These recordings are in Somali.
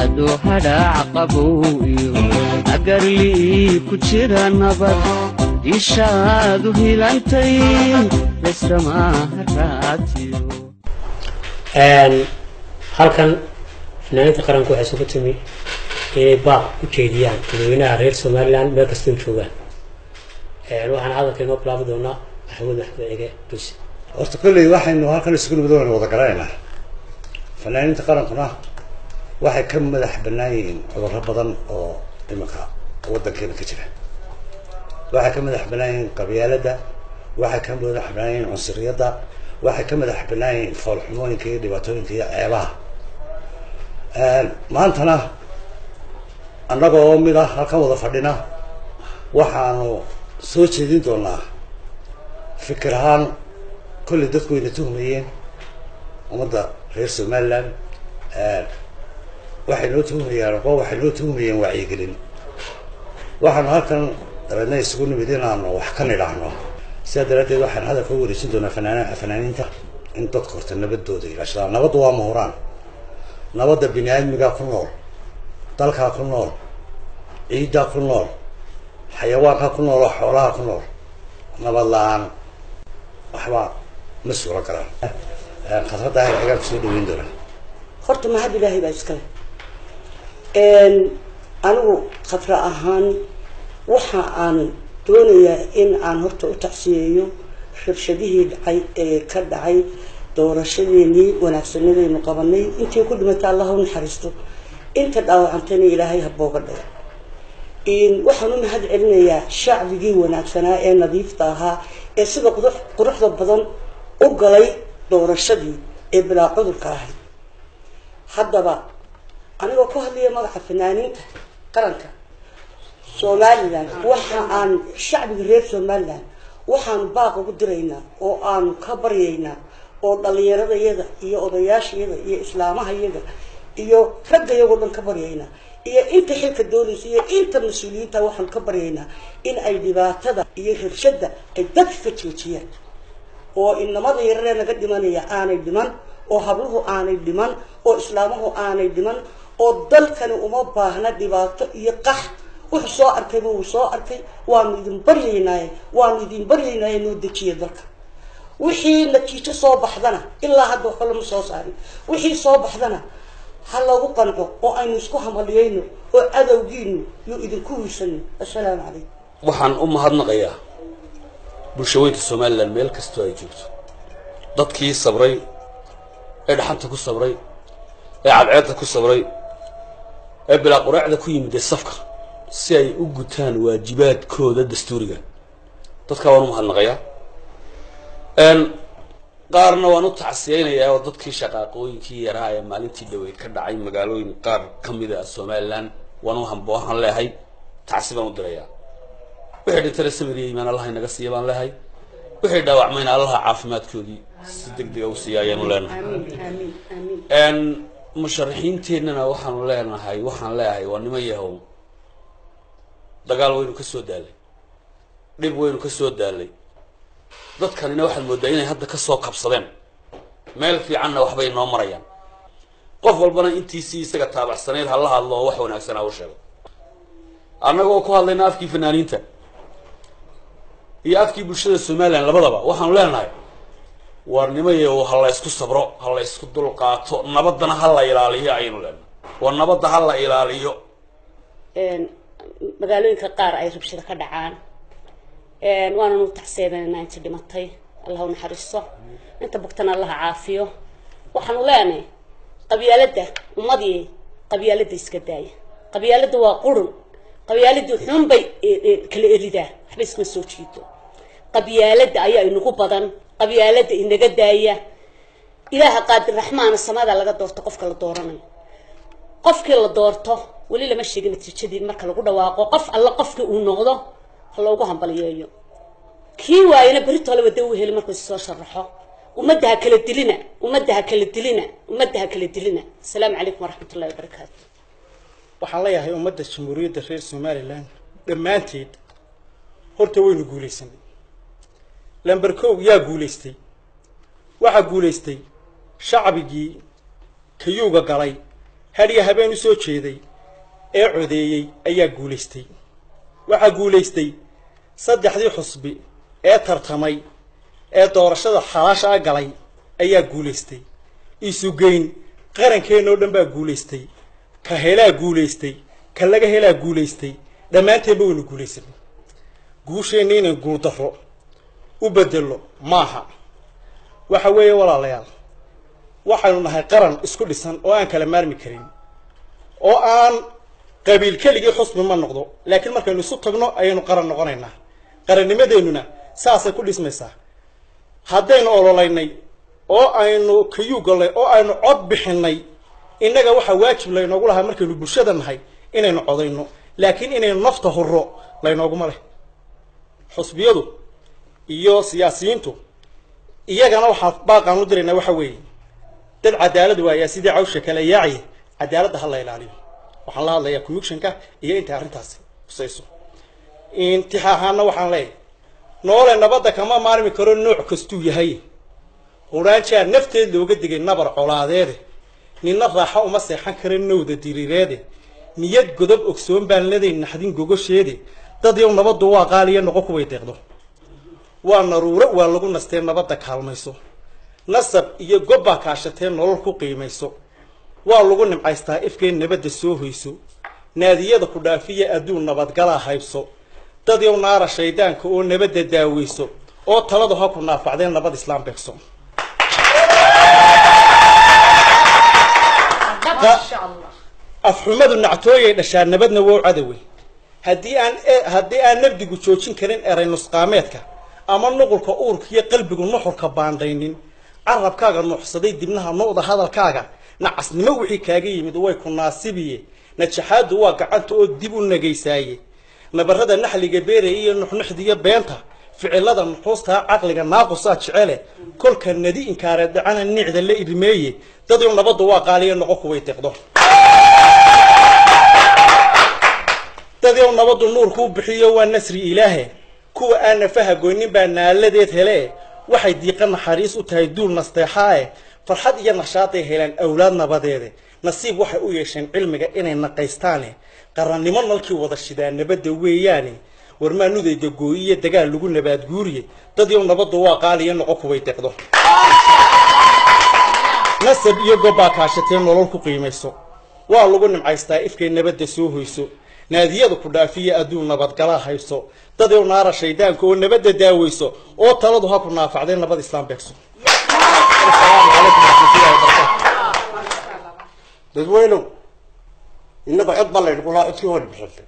ado hadhaac qabow iyo agarlii ku jira nabad ishaadu hilantay laysamaha raatiyo halkan fanaaniinta qaranku waxay isugu timi inay baaq u jeediyaan dadweynaha reer somalilan meel kastoo joogaan waxaan hadalka inoo bilaabi doonaa maxamuud maxmed ege dulsi horta kolley waxaynu halkan isugu nimid waynu wada garanaynaa fanaaniinta qarankuna waxay ka madax bannaan yihiin cudurro badan oo iminka waddankeena ka jira waxay ka madax bannaan yihiin qabyaaladda waxay ka madax bannaan yihiin cunsuriyadda waxay ka madax bannaan yihiin foolxumooyinka iyo dhibaatooyinka iyo ceebaha maantana annaga oo mid ah halkan wada fadhina waxaanu soo jeedin doonaa fikir ahaan kolley dadku wayna tuhmayeen ummadda reer somaliland waxay noo tuhmayaan aqoon waxay noo tuhmayeen wacyigelin waxaanu halkan dabeedna isugu nimid inaanu wax ka nidhaahno sidaa daraaddeed waxaan hadalka u wareejin doonaa fanaan fanaaniinta in dadka horta nabadooda ilaashadaan nabaddu waa muhuraan nabadda bini aadmigaa ku nool dalkaa ku nool ciiddaa ku nool xayawaankaa ku nool oo xoolaha ku nool nabad la-aan waxba ma suuro galaan khasradda ahir agaan kusoo dhaweyn doonaa horta mahad ilaahay baa iskale anigu khatra ahaan waxa aan doonayaa in aan horta u tacsiyeeyo rabshadihii dhacay ee ka dhacay doorashadeenii wanaagsanadaynu qabanay intii ku dhimatay allah u naxariisto inta dhaawacantayna ilaahay habooga dhaga waxaan u mahad celinayaa shacbigii wanaagsanaa ee nadiifta ahaa ee sida quruxda badan u galay doorashadii ee bilaa cudurka ahayd haddaba anigoo ku hadlaya magaca fanaaniinta qaranka somalilan waxa aan shacbiga reer somalilan waxaanu baaq ugu diraynaa oo aanu ka baryaynaa oo dhallinyaradayada iyo odayaashayada iyo islaamahayada iyo ragga iyagoo dhan ka baryaynaa iyo inta xilka doonaysa iyo inta mas-uuliyiinta waxaanu ka baryaynaa in ay dhibaatada iyo rabshada ay dadka ka joojiyaan oo inamada yararee naga dhimanaya aanay dhiman oo habluhu aanay dhiman oo islaamuhu aanay dhiman oo dalkani uma baahna dhibaato iyo qax wuxuu soo arkayba wuu soo arkay waanu idin baryaynaaye waanu idin baryaynaaye noo dejiya dalka wixii natiijo soo baxdana ilaa hadda waxba lama soo saarin wixii soo baxdana ha lagu qanco oo aynu isku hamaliyayno oo cadowgiinu yuu idinku wiirsano assalaamu calaykum waxaan u mahadnaqayaa bulshaweynta somalilan meel kastoo ay joogto dadkii sabray ee dhaxanta ku sabray ee cadceedda ku sabray ee bilaa quraacda ku yimid ee safka si ay u gutaan waajibaadkooda dastuuriga dadkaa waan u mahadnaqayaa qaarna waan u tacsiyaynayaa oo dadkii shaqaaqooyinkii yaraa ee maalintii dhaweyd ka dhacay magaalooyin qaar ka mid a somalilan waan u hambo waxaan leehay tacsi baan u dirayaa wixii dhintana samir iyo iimaan allaha inaga siiya baan leehay wixii dhaawacmayna allaha caafimaadkoodii si deg dega u siiya ayaanu leenahay musharaxiinteennana waxaanu leenahay waxaan leeyahay waa niman yahow dagaal waynu ka soo daalay dhib waynu ka soo daalay dadkanina waxaad moodaa inay hadda kasoo kabsadeen meel fiicanna waxbay noo marayaan qof walbana intiisii isaga taabacsanayd ha la hadlo oo wax wanaagsanaa u sheego annagoo ku hadlayna afkii fanaaniinta iyo afkii bulshada somalilan labadaba waxaanu leenahay waarnimayo ha la ysku sabro ha la ysku dulqaato nabaddana ha la ilaaliyo ayaynu leenahay waa nabadda ha la ilaaliyo magaalooyinka qaar ay rabshado ka dhacaan waananu tacseedananaa inta dhimatay allah u naxariisto inta bogtana allaha caafiyo waxaanu leenahay qabyaaladda ummadii qabyaaladda iska daaya qabyaaladda waa qurun qabyaaladii xunbay kala eridaa waxba iskuma soo jiito qabyaaladda ayaa inagu badan qabyaaladda inaga daaya ilaaha qaadir raxmaana samada laga doorto qofka la dooranayo qofkii la doorto weli lama sheegin natiijadii marka lagu dhawaaqo qof alla qofkii uu noqdo ha loogu hambaliyeeyo kii waayana berritoola wada u heli markuu soo sharaxo ummadda ha kala dilina ummadda ha kala dilina ummadda ha kala dilina asalaamu calaykum waraxmat ullahi wabarakaatu waxaan leeyahay ummadda jamhuuriyadda reer somalilan dhammaanteed horta waynu guulaysanay lamber kow yaa guulaystay waxaa guulaystay shacbigii kayuuga galay hadhiya habeen u soo jeeday ee codeeyey ayaa guulaystay waxaa guulaystay saddexdii xusbi ee tartamay ee doorashada xalaasha a galay ayaa guulaystay isugeyn qarankeenna oo dhan baa guulaystay ka helaa guulaystay ka laga helaa guulaystay dhammaanteenba waynu guulaysanay guusheenna inaan guuldarro u bedelo maaha waxa weeye walaalayaal waxaynu nahay qaran isku dhisan oo aan kala maarmi karin oo aan qabiil keligii xusbi ma noqdo laakiin markaynu isu tagno ayaynu qaran noqonaynaa qarannimadeennuna saasay ku dhismaysaa haddaynu ololaynay oo aynu kayuu gallay oo aynu cod bixinnay innaga waxaa waajib laynoogu lahaa markaynu bulshada nahay inaynu codayno laakiin inaynu nafta hurro laynooguma leh xusbiyadu iyo siyaasiyiintu iyagana waxaa baaqaan u diraynaa waxa weeye dad cadaalad waayaa sidii cawsha kale yaaciye cadaaladda ha la ilaaliyo waxaan la hadlayaa commissionka iyo intay arrintaasi husayso intixaahaana waxaan leeyahay noole nabadda kama maarmi karo nooc kastuu yahay huraanjaa nafteed looga digay nabar colaadeede ninna raaxo uma seexan kara nowda diriireede niyad godob ogsoon baan leday naxdin gogosheede dad yow nabaddu waa qaaliya noqo kuway deeqdo waa naruuro waa lagu nastee nabadda kaalmayso nasab iyo gobbaa kaashatee nolol ku qiimayso waa lagu nimcaystaa ifkeen nabadda soo hoyso naadiyada ku dhaafiya adduun nabadgalaa haybso dad yow naara shaydaanka oo nabadda daaweyso oo taladu ha ku naafacdeen nabad islaam beegso afxumadu nactooyay dhashaa nabadna wow cadowey haddii aan haddii aan nabdigu joojin karin eray nusqaameedka ama nuqulka uurka iyo qalbigu nuxurka baandhaynin carabkaaga nuuxsaday dibnaha nu'da hadalkaaga nacasnimo wixii kaaga yimid way ku naasibiye najaxaadu waa gacanta oo dib u nagaysaaye nabarrada naxliga beeraya iyo nuxnuxdiyo beenta ficilada nuxuustaa caqliga naaqusaa jecele kolka nadi inkaareed dhacana nicda la irmeeye dad yow nabaddu waa qaaliya noqo kuway deqdo dad yow nabaddu nuurkuu bixiyo waa nasri ilaahe kuwa aan nafaha goynin baa naaladeed hele waxay diiqa naxariis u tahay duul nasteexaae farxad iyo nashaaday helaan awlaad nabadeede nasiib waxay u yeesheen cilmiga inay naqaystaane qarannimo nalkii wada shidaa nabadda weeyaane warmaanudayda gooyiyo dagaal lagu nabaadguuriye dad yow nabaddu waa qaaliya noqo kuway deqdo nasab iyo gobbaa kaashatee nolol ku qiimayso waa lagu nimcaystaa ifkay nabadda soo hoyso naadiyada ku dhaafiya adduun nabadgalaa hayso dad yow naara shaydaanka oo nabadda daaweyso oo taladu ha ku naafacdeen nabad islaam beegso dadweynow innaga cod baa laydhi kulaa codkii hor bixisay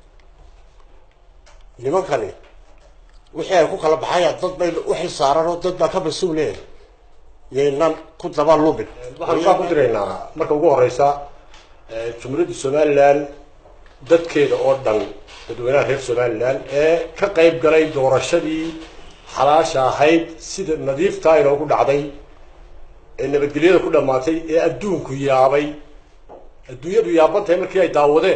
nimankani wixii ay ku kala baxayaan dad bay u xil saaran oo dad baa ka mas-uule yaynan ku daba lumin waxaan saa ku diraynaa marka ugu horeysa jumhuuriyadda somalilan dadkeeda oo dhan dadweynaha reer somalilan ee ka qayb galay doorashadii xalaasha ahayd sida nadiiftaa inoogu dhacday ee nabadgelyada ku dhammaatay ee adduunku yaabay adduunyadu yaaban tahay markii ay daawadeen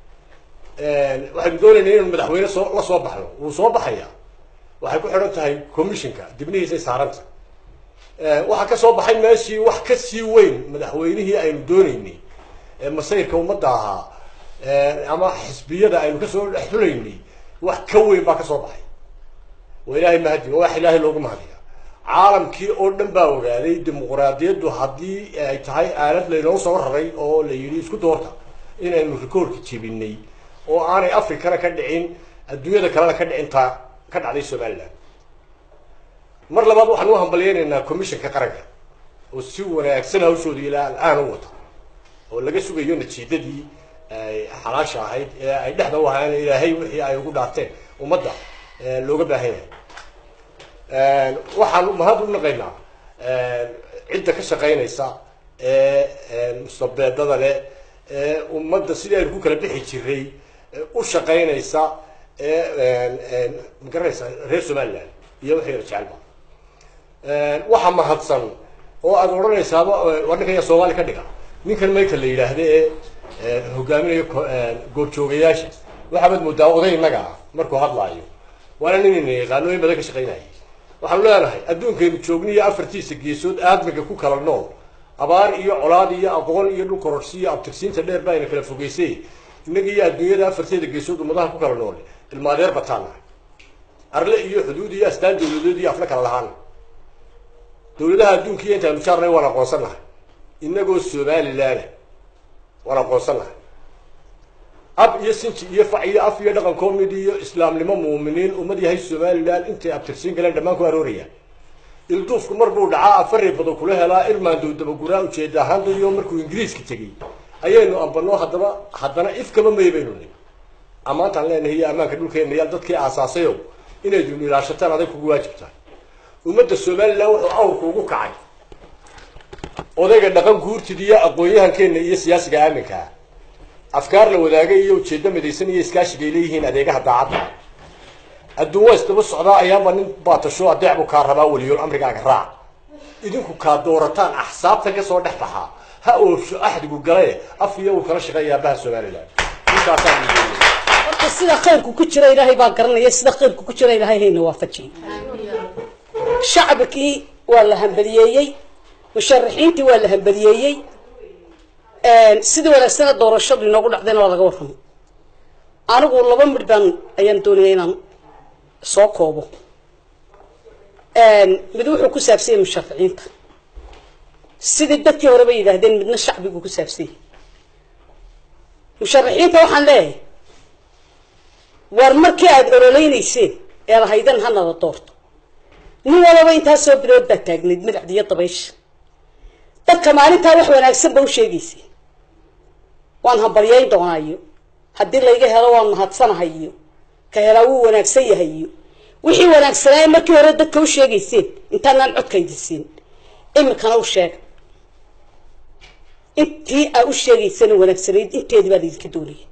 waxaynu doonaynaa inaynu madaxweyne soo la soo baxno wuu soo baxaya waxay ku xidhan tahay commissionka dibnihiisay saaranta waxaa ka soo baxay meeshii wax ka sii weyn madaxweynihii aynu doonaynay ee masayrka ummadda ahaa ama xisbiyada aynu kasoo dhex xulaynay wax ka weyn baa ka soo baxay waa ilaahay mahadi waa wax ilaahay loogu mahadiya caalamkii oo dhan baa ogaaday dimuquraadiyaddu haddii ay tahay aalad laynoo soo raray oo la yidhi isku doorta inaynu rikoorka jebinay oo aanay africana ka dhicin adduunyada kalena ka dhicin taa ka dhacday somaliland mar labaad waxaan u hambalyaynaynaa commissionka qaranka oo si wanaagsan hawshooda ilaa al-aan u wata oo laga sugayo natiijadii xalaasha ahayd ee ay dhexda u ahaan ilaahay wixii ay ugu dhaarteen ummadda looga baahan yahay waxaan mahad u naqaynaa cidda ka shaqaynaysa ee mustabeedada leh ee ummadda sidii aynu ku kala bixi jiray u shaqaynaysa ee magaranaysa reer somaliland iyo wixii yar jecelba waxa mahadsan oo aad odhanaysaaba waa ninkan yaa soomaali ka dhiga ninkan mayka la yidhaahda ee hogaaminayo goobjoogayaasha waxaabaad moodaa oday innaga ah markuu hadlaayo waana nin ina yaqaano in badan ka shaqaynayay waxaanu leenahay adduunkaynu joogniyo afartiisa geesood aadmiga ku kala nool abaar iyo colaad iyo aqoon iyo dhul kororsi iyo abtirsiinta dheer baa ina kala fogeysay innaga iyo adduunyada afarteeda geesood ummadaha ku kala nool ilmaadeer bataana arle iyo xuduud iyo astaan dawladeed iyo afla kala lahaan dawladaha adduunka iyo intaanu jaarnay waan aqoonsannahay innagoo somalilaana waan aqoonsannahay ab iyo sinji iyo fac iyo af iyo dhaqan comid iyo islaamnimo muuminiin ummad yahay somalilan intay abtirsiin galeen dhammaan ku aroorayaan ilduufku mar buu dhacaa afari bado kula helaa irmaandow dabaguraa ujeeda ahaan dadiyo markuu ingiriiska tegey ayaynu ambanoo haddaba haddana ifkaba may baynu ni ammaantaan leenahay iyo ammaanka dhulkeena yaal dadkii aasaasayow inaydunu ilaashataan adag kugu waajibtaa ummadda somalilan wuxuu awrku ugu kacay odayga dhaqan guurtida iyo aqoon-yahankeena iyo siyaasiga aaminkaa afkaar la wadaagay iyo ujeeddo midaysan iyo iskaashiga ay leeyihiin adeegaha daacadda adduun waa isdaba socdaa ayaanba nin baatasho adeec buu kaa rabaa weliyool amrigaaga raac idinku kaa doorataan axsaabtan kasoo dhex baxaa ha oofsho axdigu gale af iyo uu kala shaqeeya aabaha somalilan intaasaan horta sida khayrku ku jira ilaahay baa garanaya sida khayrku ku jira ilaahay hayna waafajiyey shacbikii waa la hambaliyeeyey musharaxiintii waa la hambaliyeeyey sidii wanaagsana doorashadu inoogu dhacdayna waa laga warramay anigu laba midh baan ayaan doonaya inaan soo koobo mid wuxuu ku saabsanyay musharaxiinta sidii dadkii hore bay yidhaahdeen midna shacbigu ku saabsanyay musharaxiinta waxaan leeyahay war markii aada ololeynayseen ee lahaydan hanada doorto nin walaba intaasoo bilood baa taagnayd madacdiyo dabaysha dadka maalintaa wax wanaagsan ba u sheegayseen waan hambalyayn doonaa iyo haddii layga helo waan mahadsanahay iyo ka helaa wuu wanaagsan yahay iyo wixii wanaagsanaaye markii hore dadka u sheegayseen intaanaan codkaydisiin imikana u sheega intii aa u sheegaysana wanaagsanayd inteedii baa laydinka doonaya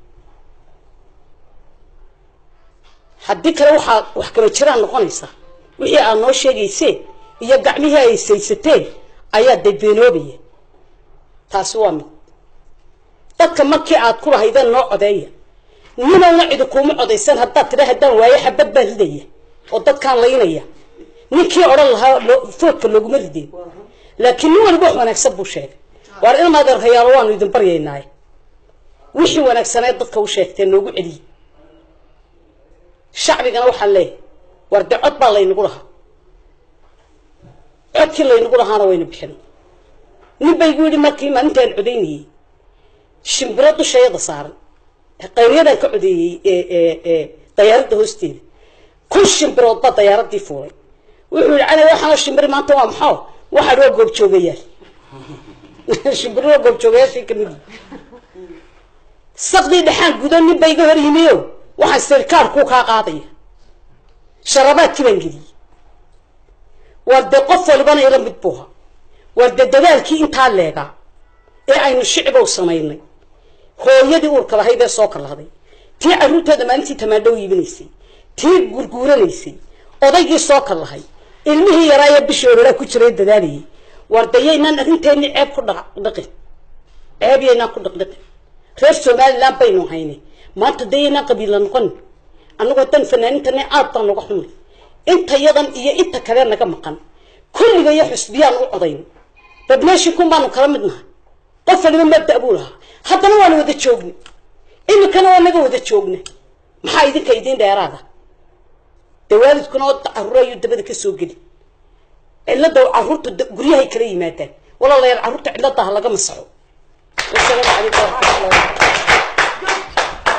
haddii kale waxaa wax kama jiraan noqonaysaa wixii aad noo sheegayseen iyo gacmihii ay saysateen ayaa day beenoobaya taasi waa mid dadka markii aad ku lahaydeen noo codeeya ninowna cidi kuuma codaysan haddaad tidha haddaan waayo xabad baan ridaya oo dadkaan laynaya ninkii odhan lahaa foodka looguma rideen laakiin nin waliba wax wanaagsan buu sheegay waar ilma adeerhayaalo waanu idin baryaynaaye wixii wanaagsanee dadka u sheegtee noogu celiyey shacbigana waxaan leeyahay waar de cod baa laynagu lahaa codkii laynagu lahaana wayna bixin nin ba igu yidhi markii maalintaan codaynayey shimbiro dushayada saaran qayryadaan ka codeeyey dayaaradda hoosteeda kun shimbirood baa dayaaradii fuulay wuxuu yidhi cali waxaana shimbiri maanta waa maxaa waxaan waa goobjoogayaal shimbiro waa goobjoogayaashii kamid saqdii dhexaan gudo nin ba iga hor yimiyo waxaan sirkaarkuu kaa qaadaya sharabaadkii baan geliyey waa dee qof walibana ila mid buuha waa dee dadaalkii intaa leegaa ee aynu shicbow samaynay hooyadii uurka lahayd ee soo kalahday tii carruurtooda maalintii tamaandhow iibinaysay tii gurguuranaysay odaygii soo kallahay ilmihii yaraaye bishii oloraa ku jiray dadaalayay waar dayaynaan arrinteenni ceeb ku dhaqdhaqin ceeb yaynaan ku dhaqdhaqin reer somaliland baynu haynay maanta dayaynaan qabiilla noqon annagoo dan fanaanintani aad baan noga xumay inta yadan iyo inta kale naga maqan kulliga iyo xusbiyaan u codayn dad meeshii kun baanu kala mid nahay qof waliba mabda buu lahaa haddana waana wada joogna iminkana waa naga wada joogna maxaa idinka idiin dheeraada dee waalidkuna oo carruur ayuu dabada ka soo geli cilada carruurta guryahay kala yimaadaan walaalayaal carruurta cilada ha laga masaxo wasalaamu calaykum waraxmatullahi wabarakatu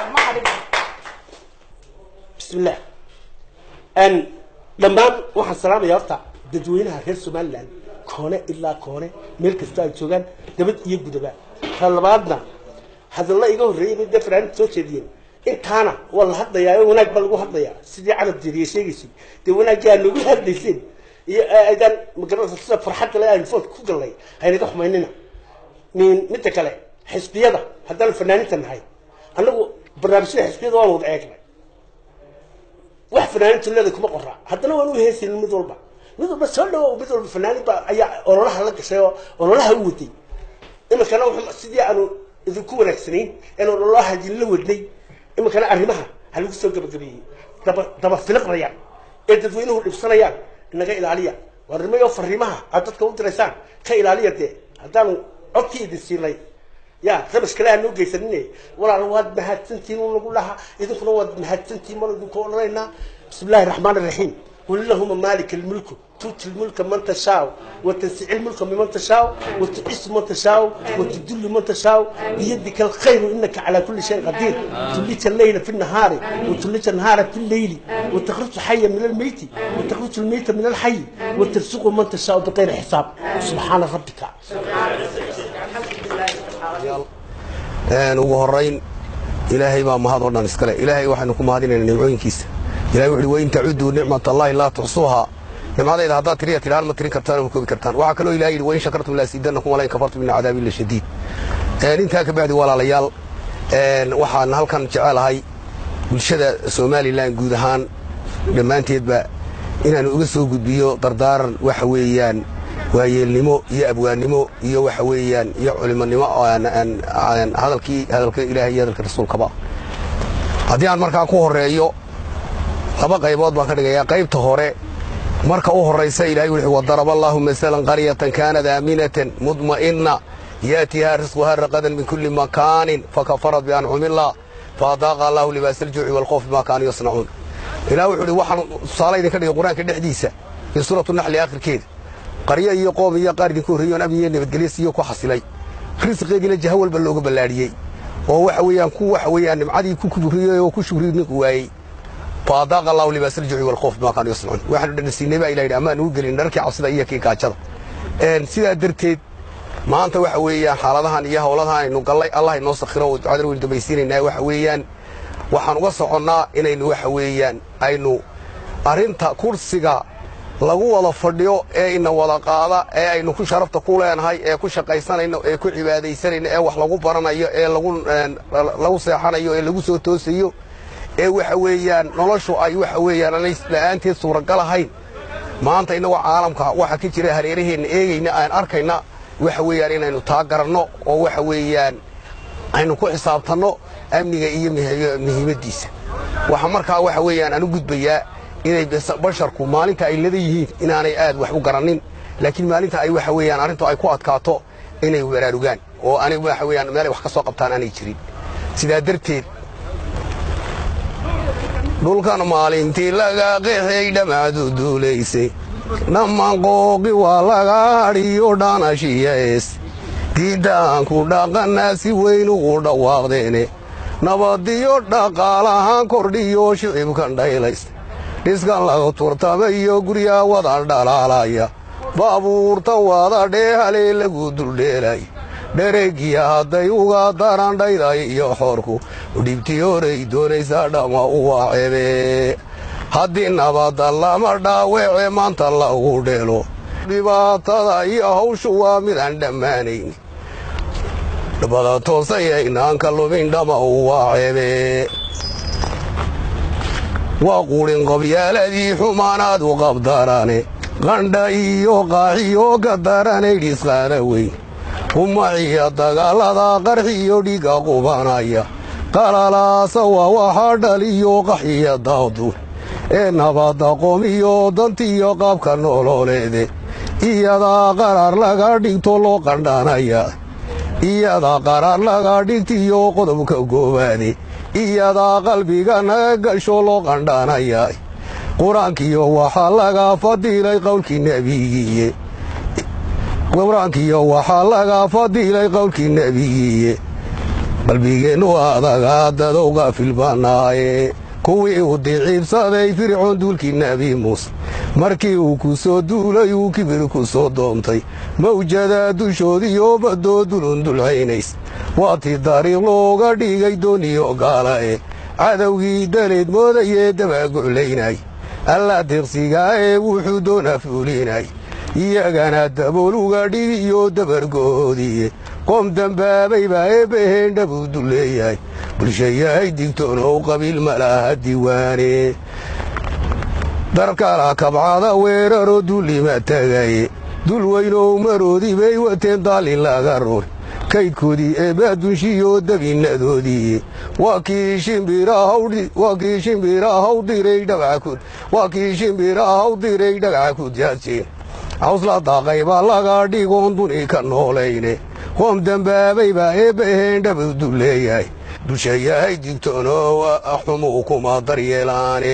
bismillah n dhammaan waxaan salaamaya horta dadweynaha reer somaliland koone ilaa koone meel kasta ay joogaan dabad iyo gudaba ta labaadna hadalla iga horreeyay bay dee fanaanid soo jeediyeen intaana waa la hadlayaa oo wanaag baa lagu hadlayaa sidii carab jeriye sheegaysay dee wanaagii aad noogu hadlayseen iyo aydaan magaranaysa sida farxadda le aynu food ku gallay haynaga xumaynina min midda kale xisbiyada haddaan fanaaninta nahay annagu barnaamijyada xisbiyada waan wada eegnay wax fanaanintu leeda kuma qoraa haddana waan u heesayn mid walba mid walba soo dhawo mid walba fanaanin baa ayaa ololaha la gashay oo ololaha u waday iminkana wuxuu sidii aanu idinku wanaagsanayn een ololaha idinla wadnay iminkana arrimaha ha lagu soo gabagabeeyey daba daba filiqnayaan ee dadweynuhu dhibsanayaan inaga ilaaliya waa arrimayo fariimaha aad dadka u diraysaan ka ilaaliya dee haddaanu codkii idin siinay ya rabash kale aan noo geysanine walaal waad mahadsantihiin un lagu dhaha idinkuna waad mahadsantihiin mar idinku odhanaynaa bismi illaahi raxmaan iraxiim qul illahuma maalika almulku tuuti lmulka man tashaa وتنسع الملك ممن تشاء وتعز من تشاء وتذل من تشاء بيدك الخير انك على كل شيء قدير توليت الليل في النهار وتوليت النهار في الليل وتخرج حيا من الميت وتخرج الميت من الحي وترزق من تشاء بغير حساب سبحان ربك ugu horayn ilaahay baa mahad oo dhan iskale ilaahay waxaynu ku mahadinaynaa nimcooyinkiisa ilahay wuxuu wain tacuduu nicmat allahi laa tuxsuuha nimcadayda haddaad tiriya tidhaan ma tirin kartaan ma koobi kartaan waxaa kaloo ilahay yidhi wain shakartum laasiidanakum walain kafartum ina cadaabi la shadiid intaa ka bacdi walaalayaal waxaan halkan jecelahay bulshada somalilan guud ahaan dhammaanteedba inaanu uga soo gudbiyo dardaaran waxa weeyaan waayeelnimo iyo abwaannimo iyo waxa weeyaan iyo culimonimo hadalkii hadalka ilaahay iyo hadalka rasuulkaba haddii aan markaa ku horeeyo laba qaybood baan ka dhigayaa qaybta hore marka u horaysa ilahay wuxuu wadaraba allahu masalan qaryatan kaanat aaminatan mudma'inna yaatihaa risquhaa raqadan min kulli makaanin fakafarat biancumillah faadaaqa allahu libaasa aljuuci walkhoof bima kaanuu yasnacuun ilaah wuxuu ihi waxaan tusaale idinka dhigay qur-aanka dhexdiisa fii suuratu naxli aakhirkeeda qaryo iyo qoom iyo qaar idinku horreeyoon amniyo nabadgelyo siiyo ku xasilay risqeediina jaha walba looga ballaadhiyey oo waxa weeyaan ku waxa weeyaan nimcadii ku kubriyey oo ku shugriy ninku waayey faadaaqa allahu libaasa aljuuci walkhoof bima kaanuu yasnacuun waxaanu dhanasiinay baa ilah yidhi amaan ugu gelin dharkii cabsida iyo kii gaajada sidaa darteed maanta waxa weeyaan xaaladahan iyo howladahan aynu gallay allah inoo sakhiro oo ducadana waynu dambaysiinaynaa waxa weeyaan waxaan uga soconnaa inaynu waxa weeyaan aynu arrinta kursiga lagu wada fadhiyo ee ina wada qaada ee aynu ku sharafta ku leenahay ee ku shaqaysanayno ee ku cibaadaysanayno ee wax lagu baranayo ee lagu seexanayo ee lagu soo toosayo ee waxa weeyaan noloshu ay waxa weeyaan aanay la'aanteed suuragal ahayn maanta innagoo caalamka waxa ka jira hareeraheenna eegayna aan arkayna waxa weeyaan inaynu taa garanno oo waxa weeyaan aynu ku xisaabtanno amniga iyo muhiimaddiisa waxa markaa waxa weeyaan aan u gudbayaa inay basharku maalinta ay lada yihiin inaanay aad wax u garannin laakiin maalinta ay waxa weeyaan arrintu ay ku adkaato inay baraarugaan oo aanay waxa weeyaan meelay wax ka soo qabtaan aanay jirin sidaa darteed dhulkan maalintii laga qeexay dhammaadu duulaysay dhammaan qooqi waa laga hadhiyo dhaanashiyaes diiddaanku dhaqannaa si weyn ugu dhawaaqdeene nabadiyo dhaqaalahaan kordhiyo shicibkan dhaylaysta dhiskan laga turtamayo guryaa wada dhalaalaya baabuurta wada dheehalee lagu duldheelay dhareegiya hadday uga darandhayday iyo xoorku dhibtii horay doonaysaa dhamma u waaceebe haddii nabadda lama dhaaweece maanta lagu dheelo dhibaatada iyo hawshu waa midaan dhammaanayn bada toosayaynaanka lumin dhamma u waaceebe waa quudhin qobyaaladii xumaanaad u qabdarane qandha iyo qaaxiyo ka daranay dhisqaana weyn kumaciya dagaalada qarxiyo dhiga qubanaya qalalaasa waa waxaa dhaliyo qaxiya daadu ee nabadda qomiyo dantiyo qaabka nololeede iyadaa qaraar laga dhigto loo qandhanaya iyadaa qaraar laga dhigtiyo qodobka goobaade iyadaa qalbiga naga gasho loo qandhanaya qur-aankiyo waxaa laga fadilay qowlkii nebigiiye qur-aankiyo waxaa laga fadilay qowlkii nebigiiye qalbigeennu adaga dadowga filbanaaye kuwii uu diciibsaday fircoon duulkii nebi muuse markii uu ku soo duulay uu kibir ku soo doontay mawjada dushoodiyo baddoo dulundulcaynays waa tii dariiq looga dhigay dooniyo gaalae cadowgii daleed moodayee dabaaguclaynay alla deeqsigaa ee wuxuu doona fuulinay iyagana dabooluga dhigiyo dabargoodiye qoom dambaabay baa eebbaheen dhabuu dulleeyahay bulshayahay digtoonow qabiil malaha diiwaane darkala kabcada weeraro dullima tagaye dul weynow maroodii bay wateen daalin laga ruur kaydkoodii eebbaa dunshiyo dabinnadoodii waa kii shimbirahaw diray dhagaca ku daadjeen cawsla daaqaybaa laga dhigoon duni ka noolayne qoom dembaabay baa eebbaheen dhabadu leeyahay bulsha yahay digtoonow xumuu kuma daryeelaane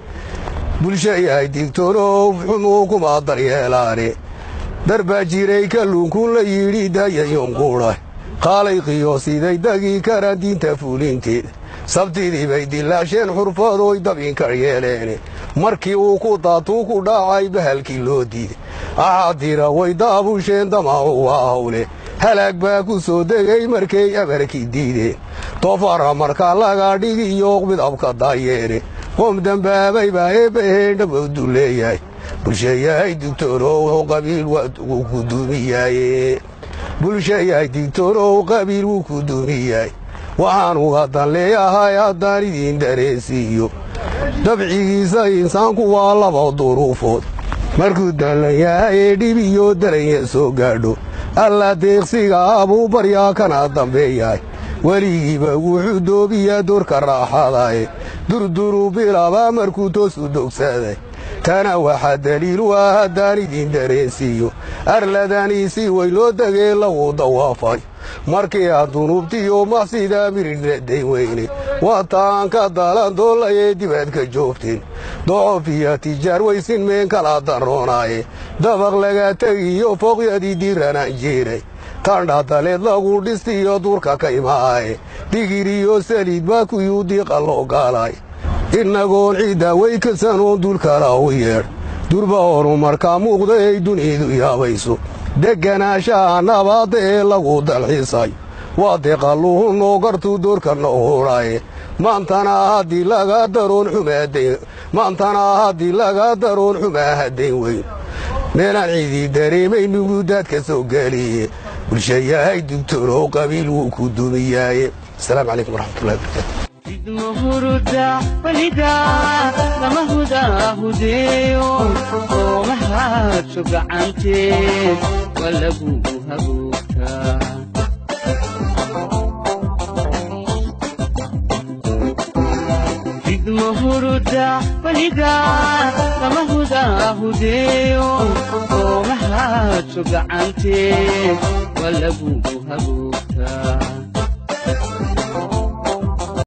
bulsha yahay digtoonow xumuu kuma daryeelaane darbaa jiray kalluunkun la yidhi dayayon quudhay qaalay qiyoosiday dagii kara diinta fuulinteeda sabtidii bay dilaasheen xurfadooy dabinka yeeleene markii uu ku daatuu ku dhaacay bahalkii loo diiday axaadira way daabusheen damacu waa hawle halaag baa ku soo degay markay abarkii diideen doofara markaa laga dhigi iyo midabka daayeene qoom dembaabay baa eebbaheen dhabowdu leeyahay bulsha yahay digtoonow qabiil wuu ku duumiyaaye bulsha yahay digtoonow qabiil wuu ku duumiyahay waxaanu haddan leeyahay haddaan idiin dareensiiyo dabcigiisa insaanku waa laba duruufood markuu dallan yahay ee dhib iyo daranya soo gaadho alla deeqsiga abuu baryaa kana dambeeyahay weligiiba wuxuu doobiyaa doorka raaxadae durduru bilaba markuu toosu dogsaday tana waxaa daliil u ah haddaan idiin dareensiiyo arladaniisi way loo degee lagu dawaafay markii aad dunuubtiyo maxsida miridna dayn weyne waataan ka dalan doollayee dibaad ka joogteen docof iyo tijaar waysin meen kala darroonaaye dabaq laga tegiyo fooqyadii diranaan jeeray tandha daleed lagu dhistiyo duurka ka imaaye digir iyo saliid baa kuyuu diiqa loo gaalay innagoon ciidda way kasanoon dulkala u yeedh durba horumarkaa muuqda ay dunidu yaabayso degganaashaha nabaadda ee lagu dalxisay waa deeqalluhu noo gartuu doorka noo hudhaye maantana haddii laga daroon xumaadayn maantana haddii laga daroon xumaa haddayn weyn meelaan ciidii dareemay nugudaadka soo geliye bulsha yahay digtoonow qabiil wuu ku dumiyaaye asalaamu calaykum waraxmatullahi wabarakatu idmuhuruda walida lama hudahudeeyo oo mahaadsho gacanteed waa lagugu hagoogtaa idmuhuruda walida lama hudahudeeyo oo mahaadsho gacanteed waa lagugu hagoogtaa